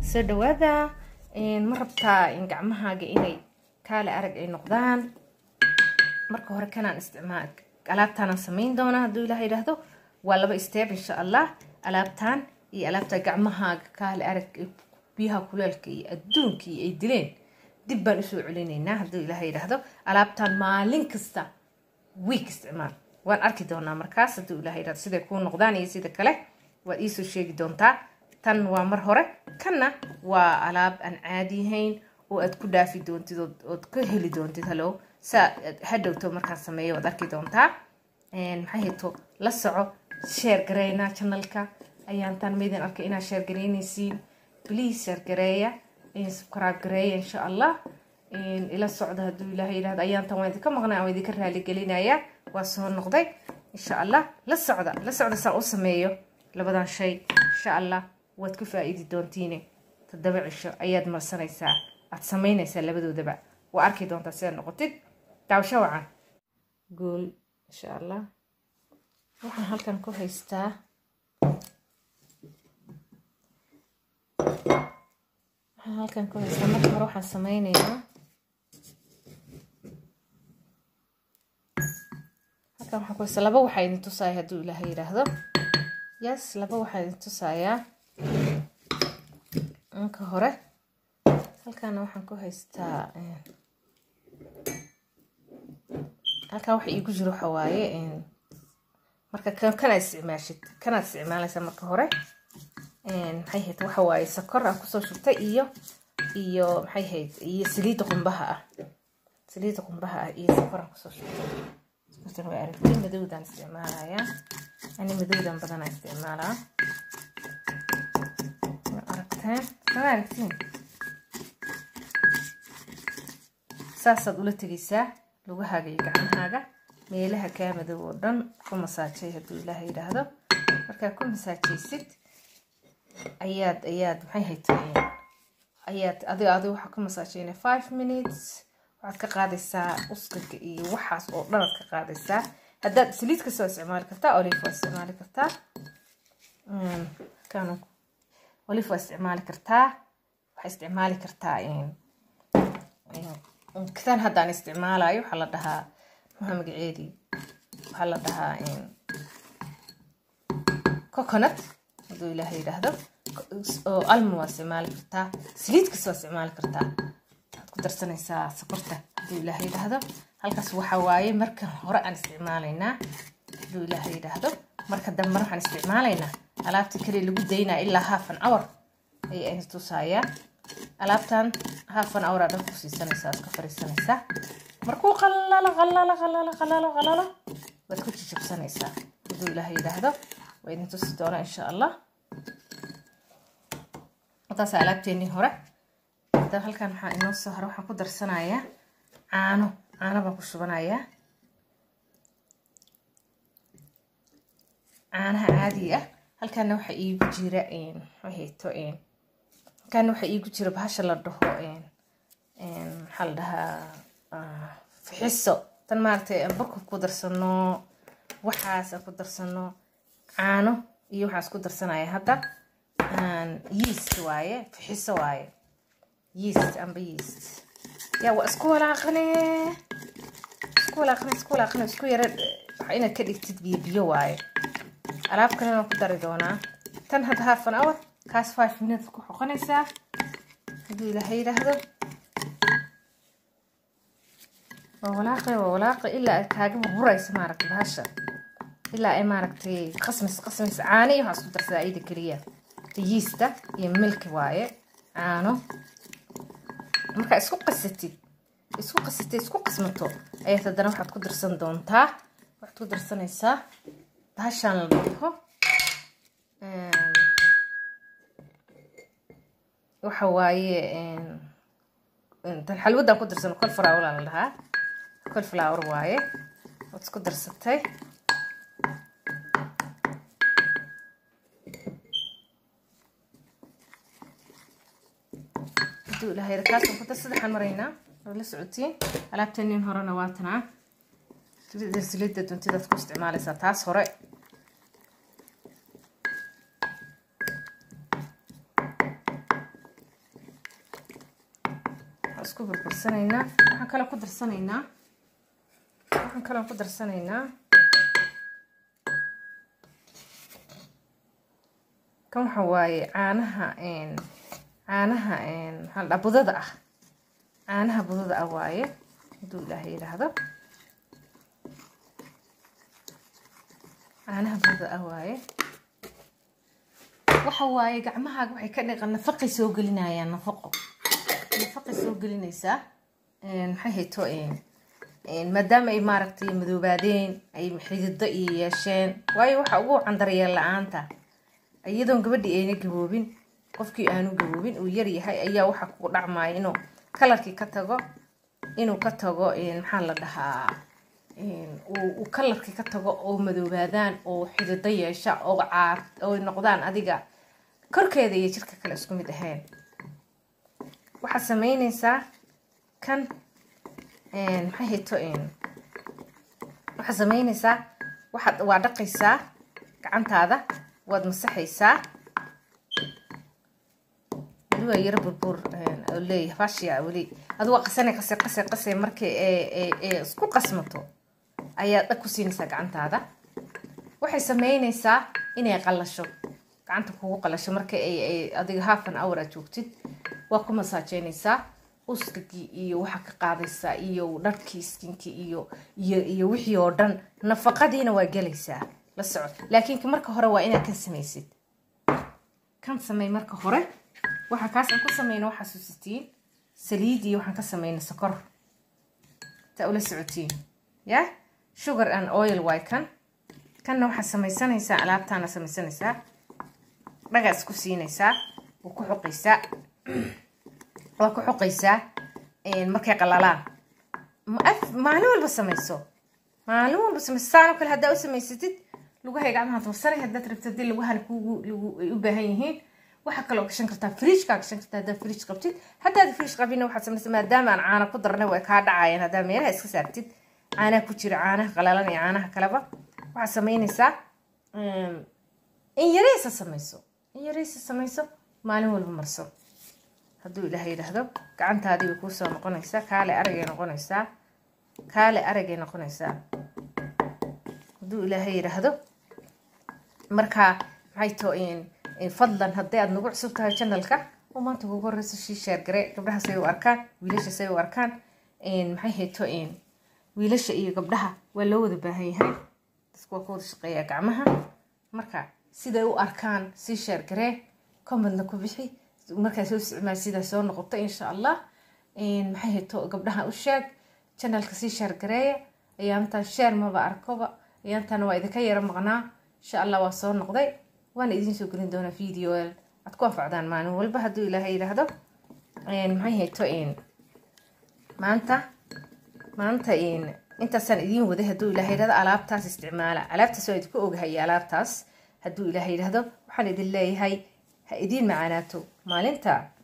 soo dhawaada ma rabtaa in gacmahaaga inay kaale arag ay noqdaan marka hore kanaan isticmaal alaabtaanaan samayn doonaa hadduu ilaah yidhaahdo waa laba steeb insha allah alaabtaan iyo alaabta gacmahaaga kaale arag biyaha kuleelka iyo adduunkii ay dileen dib baan usoo celinaynaa hadduu ilaah yidhaahdo alaabtaan maalin kasta wiik isticmaal waan arki doonaa markaas hadduu ilaah yidhahdo siday kuu noqdaan iyo sida kale waad iisoo sheegi doontaa tan waa mar hore kanna waa alaab aan caadi yahayn oo aad ku dhaafi doontid ood ka heli doontid halo saa hadhowto markaan sameeyo waad arki doontaa maxay hayto la soco sheer gareynaa channelka ayaan tan maydin arkay inaad sheer gareynaysiin please sheer gareeya subscribe gareeya insha allah ila socda hadduu ilaahay yidhahdo ayaan tan waan idinka maqnay waan idinka raali gelinaya waa soo noqday insha allah la socda la socda saan u sameeyo labadan shay insha allah waad ku faa-iidi doontiine toddoba cisho ayaad marsanaysaa aad samaynaysaa labadoodaba waa arki doontaa sidaad noqotid daawasho wacan guul insha allah waxaan halkan ku haystaa waxaan halkan ku haystaa marka hore waxaan sameynayaa halkan waxaan ku haystaa laba waxaa idin tusaaya hadduu ilaahay yidhaahdo yes laba waxaa idin tusayaa anka hore halkaana waxaan ku haystaa halkan waxa iigu jiro waxa waaye marka kanaad isticmaashid kanaad isticmaalaysaa marka hore maxay hayd waxa waaye sakor aan kusoo shubtay iyo iyo maxay hayd iyo saliidda qumbaha ah saliidda qumbaha ah iyo sakor aan kusoo shubtay sakortan waa aragtay madowdaan isticmaalayaa ani madowdan badanaa isticmaalaa aragteen sama aragtiin saasaad ula tegaysaa lugahaaga iyo gacmahaaga meelaha kaa madow oo dhan ku masaajay hadduu ilaaha yidhaahdo markaa ku masaajaysid ayaad ayaad maxay haytay ayaad adiga adiga waxaa ku masaajayna five minutes waxaad ka qaadaysaa uskaga iyo waxaas oo dhan aad ka qaadaysaa haddaad saliid kasta waa isticmaali kartaa olive waa isticmaali kartaa kan olive waa isticmaali kartaa waxaa isticmaali kartaa kitaan haddaan isticmaalayo waxaa la dhahaa maxaa magaceedii waxaa la dhahaa coconut hadduu ilaaha yidhaahdo oo alma waa isticmaali kartaa saliid kasta waa isticmaali kartaa waxaad ku darsanaysaa sokorta hadduu ilaaha yidhaahdo halkaas waxaa waaye marka hore aan isticmaalaynaa hadduu ilaaha yidhaahdo marka dambe waxaan isticmaalaynaa alaabta kale lagu daynaa ilaa half an hour ayay ayna tusayaa alaabtan half an hour aad dhan ku siisanaysaa aad ka fariisanaysaa markuu qalalo qalalo qalalo qalalo qalalo waad ku jijabsanaysaa hadduu ilaaha yidhaahdo waa idin tusi doonaa insha allah taas alaabteenii hore hadaba halkan waxaa inoo soo hore waxaan ku darsanayaa caano caano baan ku shubanayaa caanaha caadiga ah halkaana waxaa iigu jira hayto halkaana waxaa iigu jira bahasha la dhaho maxaa la dhahaa fixiso tan maaragtay burka ku darsano waxaas aan ku darsano caano iyo waxaas ku darsanaya hadda yeast waaye fixiso waaye yeast amba yeast yaa waa isku walaaqane isku walaaqane isku walaaqane isku yara waxa inaad ka dhigtid biyo biyo waaye alaab kalena waan ku dari doonaa tan hadda half an hour kaas five minutes ku xoqonaysaa hadduu ilaaha yidhaahdo waa walaaqe waa walaaqe ilaa ay kaaga burburayso maaragtay bahasha ilaa ay maaragtay qasmis qasmis caano iyo waxaa isku darsadaa iyada keliya yiista iyo milki waaye caano markaa isku qasatid isku qasatid isku qasmato ayaad haddana waxaad ku darsan doontaa waxaad ku darsanaysaa bahashaan la dhaho waxa waaye tan xalwadaan ku darsano col flower la dhahaa col flower waaye waad isku darsatay haduu ilahay kaasaan ku dar saddexaan maraynaa oo la socotiin alaabteenin horena waa tanaa silida duntidaad ku isticmaalaysaa taas hore isku burbursanaynaa waxaan kaloo ku darsanaynaa waxaan kaloo ku darsanaynaa kan waxa waaye caanaha caanaha maxaa la budada ah caanaha budada ah waaye hadduu ilaahay yidhaahdo caanaha budada ah waaye waxa waaye gacmahaaga waxay ka dhiqan nafaqay soo gelinayaan nafaqo nafaqay soo gelinaysaa maxay hayto maadaama ay maaragtay madoobaadeen ay xidido iyo yeesheen waayo waxa ugu wacan daryeel la-aanta iyadoon gabadhii ayna gaboobin qofkii aanu gaboobin uu yar yahay ayaa waxa kugu dhacmaya inuu kalarkii ka tago inuu ka tago maxaa la dhahaa uu kalarkii ka tago oo madoobaadaan oo xidido yeesha oo caar oo noqdaan adiga korkeeda iyo jirka kale isku mid ahayn waxaad sameynaysaa kan maxay hayto waxaad sameynaysaa waxaad waa dhaqaysaa gacantaada waad masaxaysaa weli waa yaro burbur oo leeyahay fashiya weli adu waa qasane qase qase qase markii ee isku qasmato ayaad dhag ku siinaysaa gacantaada waxay sameynaysaa inay qalasho gacanta kugu qalasho marka ay adiga half an hour aad joogtid waa ku masaajeynaysaa uskagii iyo waxaa ka qaadaysaa iyo dharkii iskinkii iyo iyo iyo wixii oo dhan nafaqadiina waa gelaysaa la soco laakiin marka hore waa inaad kan samaysid kan samey marka hore waxaa kaas aan ku sameyna waxaa xasuusitiin saliid iyo waxaan ka sameynay sokor taa ula socotiin ya sugar and oil waay kan kanna waxaad samaysanaysaa alaabtaana samaysanaysaa dhagaa isku siinaysaa waa ku xoqaysaa waa ku xoqaysaa markay qalalaan maalin walba samayso maalin walba samayso saanoo kale haddaa u samaysatid lugahay gacmaha dulsanay haddaad rabto haddii lugahana kugu lugu ay u baahan yihiin waxaa kaloo gashan kartaa fridgekaa gashan kartaa haddaad fridge qabtid haddaad fridge qabina waxaad samaysa maadaama aan caana ku darnay way kaa dhacayaan haddaa meelaha iska saartid caanaha ku jira caanaha qalalan iyo caanaha kaleba waxaad samaynaysaa in yareysa samayso in yareysa samayso maalin walba marso hadduu ilaah yidhaahdo gacantaadii way kuu soo noqonaysaa kaale aragay noqonaysaa kaale aragay noqonaysaa hadduu ilaahay yidhaahdo markaa maxay too fadlan haddii aad nagu cusub tahay channelka oo maanta ugu horeyso shii sheergare gabdhaha say u arkaan wiilasha say u arkaan maxay hayto wiilasha iyo gabdhaha waa loo wada baahan yahay dadku waa ku wada shaqeeyaa gacmaha marka siday u arkaan sii sheergaree commentna ku bixi markaa soo isticmaal sidaa soo noqoto insha allah maxay hayto gabdhaha u sheeg channelka sii sheergareeya ayaantan sheer maba arkoba ayaantan waa idinka yaro maqnaa insha allah waa soo noqday waana idiin soo gelin doonaa video aad ku anfacdaan maalin walba hadduu ilaahay yidhaahdo maxay hayto maanta maanta intaasaan idiin waday hadduu ilaahay yidhahdo alaabtaas isticmaala alaabtaas waa idinku ogahaya alaabtaas hadduu ilaahay yidhaahdo waxaan idin leeyahay ha idiin macaanaato maalinta